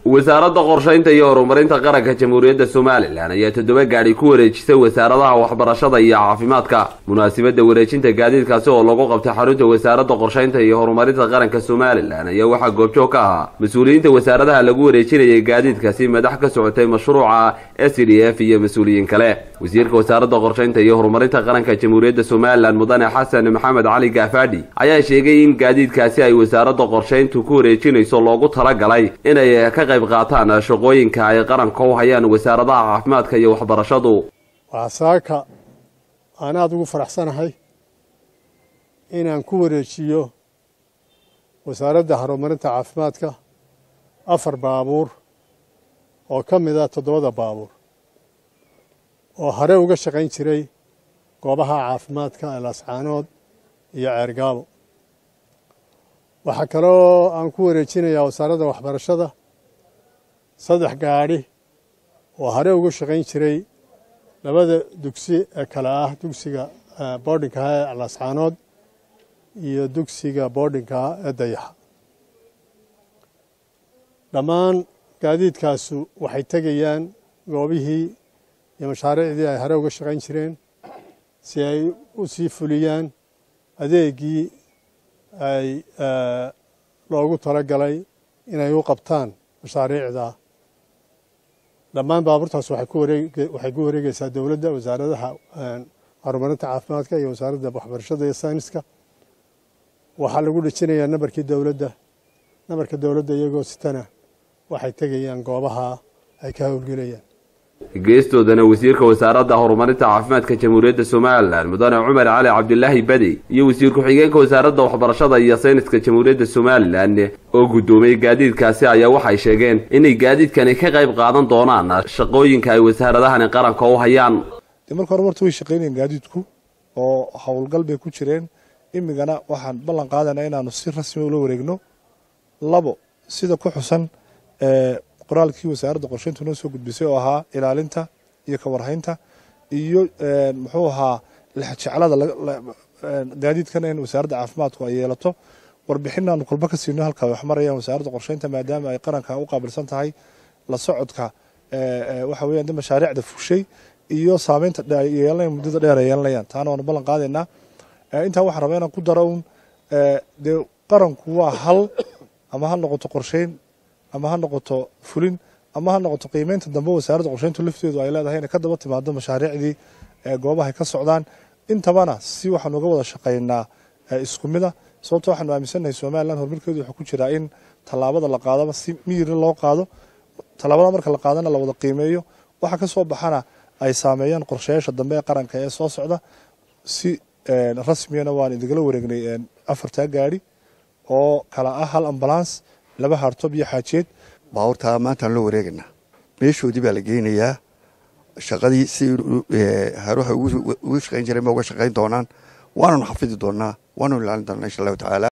wasaaradda qorshaynta iyo horumarinta qaranka jamhuuriyadda somalilan ayaa toddoba gaadhi ku wareejisay wasaaradaha waxbarashada iyo caafimaadka munaasabadda wareejinta gaadiidkaasi oo lagu qabtay xarunta wasaaradda qorshaynta iyo horumarinta qaranka somalilan ayaa waxaa goobjoog ka ahaa mas-uuliyiinta wasaaradaha lagu wareejinayay gaadiidkaasi madax ka socotay mashruuca s d f iyo mas-uuliyiin kale wasiirka wasaaradda qorshaynta iyo horumarinta qaranka jamhuuriyadda somalilan mudane xasan maxamed cali gaafadhi ayaa sheegay in gaadiidkaasi ay wasaaradda qorshayntu ku wareejinayso loogu talagalay inay ka qayb qaataan shaqooyinka ay qaranka u hayaan wasaaradaha caafimaadka iyo waxbarashadu waxaa saaka aan aada ugu faraxsanahay inaan ku wareejiyo wasaaradda horumarinta caafimaadka afar baabuur oo ka mid a toddobada baabuur oo hore uga shaqayn jiray goobaha caafimaadka elascaanood iyo ceergaabo waxaa kaloo aan ku wareejinayaa wasaaradda waxbarashada saddex gaadhi oo hore uga shaqayn jiray labada dugsi ee kale ah dugsiga boardinkaha ee elascaanood iyo dugsiga boardinkaha ee dayaxa dhammaan gaadiidkaasu waxay tegayaan goobihii iyo mashaariicdii ay hore uga shaqayn jireen si ay u sii fuliyaan adeegii ay loogu talagalay inay u qabtaan mashaariicda dhammaan baabuurtaas waxay ku wareegeysaa dowladda wasaaradaha horumarinta caafimaadka iyo wasaaradda waxbarashada iyo sayniska waxaa lagu dhejinayaa nambarkii dowladda nambarka dowladda iyagoo sitana waxay tegayaan goobaha ay ka howlgelayaan geestoodana wasiirka wasaaradda horumarinta caafimaadka jamhuuriyadda somalilan mudane cumar cali cabdilaahi badi iyo wasiir ku-xigeenka wasaaradda waxbarashada iyo sayniska jamhuuriyadda somalilan oo guddoomiyey gaadiidkaasi ayaa waxay sheegeen inay gaadiidkani ka qayb qaadan doonaan shaqooyinka ay wasaaradahani qaranka u hayaan de marka hore marta way shaqaynayeen gaadiidku oo howlgal bay ku jireen imigana waxaan ballan qaadana inaanu si rasmi ula wareegno labo sida ku xusan qoraalkii wasaaradda qorshayntu noo soo gudbisay oo ahaa ilaalinta iyo kawarhaynta iyo muxuu ahaa lexjeclada gaadiidkana in wasaaradda caafimaadku ay yeelato warbixinaanu kolba ka siino halka wax marayaan wasaaradda qorshaynta maadaama ay qaranka u qaabilsan tahay la socodka waxa weeyaan mashaariicda fushay iyo saameynta yeelanaya muddada dheer ay yeelanayaan taana waanu ballan qaadaynaa intaa waxaan rabaa inaan ku daro un dee qaranku waa hal ama ha noqoto qorshayn ama ha noqoto fulin ama ha noqoto qiimeynta dambe wasaaradda qorshayntu lafteedu ay leedahay inay ka daba timaado mashaariicdii goobahay ka socdaan intabana si waxaanu uga wada shaqaynaa isku mida sababto waxaanu aaminsannahay somalilan horumarkeedu wuxuu ku jiraa in tallaabada la qaadaba si miyirna loo qaado tallaabada marka la qaadana la wada qiimeeyo waxa ka soo baxana ay saameeyaan qorshayaasha dambe ee qaranka ee soo socda si rasmiyana waan idingala wareegnay afartaa gaari oo kala ah hal ambulance laba hartob iyo xaajeed baabuurtaa maantaan loo wareegaynaa meeshoodii baa la geynayaa shaqadii si haruha ugu shaqayn jiray ma uga shaqayn doonaan waananu xafidi doonaa waananu ilaalin doonaa insha allahu tacaala